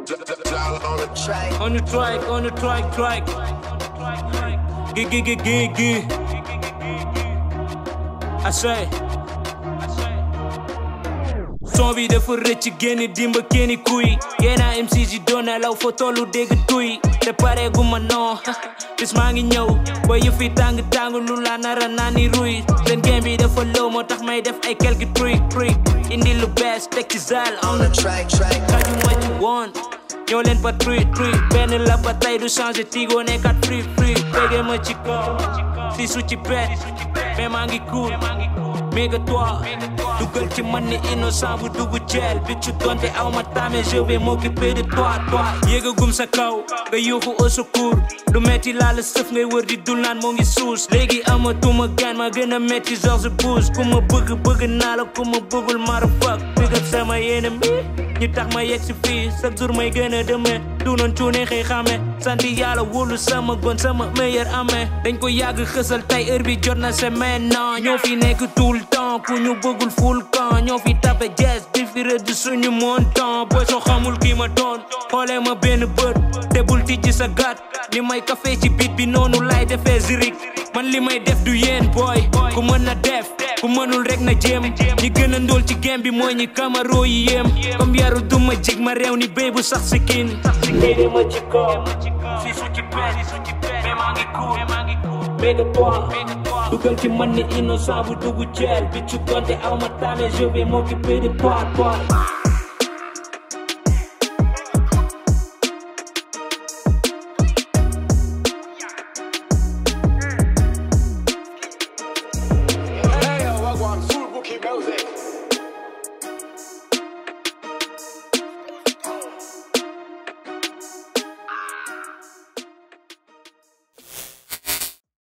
on the track. On the track, on the track, track. Gig, gig, gig, gig, gig. I say. son bi dafa rëcc génn dimba kenni kuy yéena MC ji doon na law fa tollu dégg tuy te pare gu ma non bis maa ngi ñëw ba yëf yi tàng tàng lu la nara naa ni ruy seen game bi dafa low moo tax may def ay quelques trucs trucs indi lu bees teg ci zal On the track, track. xaju ma ci woon ñoo leen ba truc truc benn la ba tey du changé tigo nekkat free free béggee ma ci kaw si su ci bet mais maa ngi cool méga toi dugal ci man ni innocent bu dugg jeel bi ci donte aw ma tame je vais m'occuper de toi toi yéegagum sa kaw nga yuuxu au secours lu metti laa la sëf ngay wër di dul naan moo ngi suus léegi amatuma gaan ma gën a metti George Bush ku ma bëgg bëgg naa la ku ma bëggul mara fuck big up sama yéene mi ñu tax ma yegg si fii chaque jour may gën a demee du noon cuune xëy xame santi yàlla wóolu sama gon sama meilleur amee dañ ko yàgg xësal tey heure bi jot na c'est maintenant ñoo fi nekk tout le temps ku ñu bëggul full camp ñoo fi tape jazz di fi rëdd suñu montant booy soo xamul kii ma doon xoolee ma benn bët te bul tijji sa gat li may café ci bit bi noonu lay defee zirik man li may def du yéen booy ku mën na def ku mënul rek na jéem ñi gën a ndóol ci game bi mooy ñi kamaro yi yéem comme yaru duma jig ma réew ni béy bu sax si kin léegi ma ci kaw si su ci pet mais maa ngi cool méga toi dugal ci man ni innocent bu dugg jeel bi ci donte aw ma tame je vais m'occuper de toi toi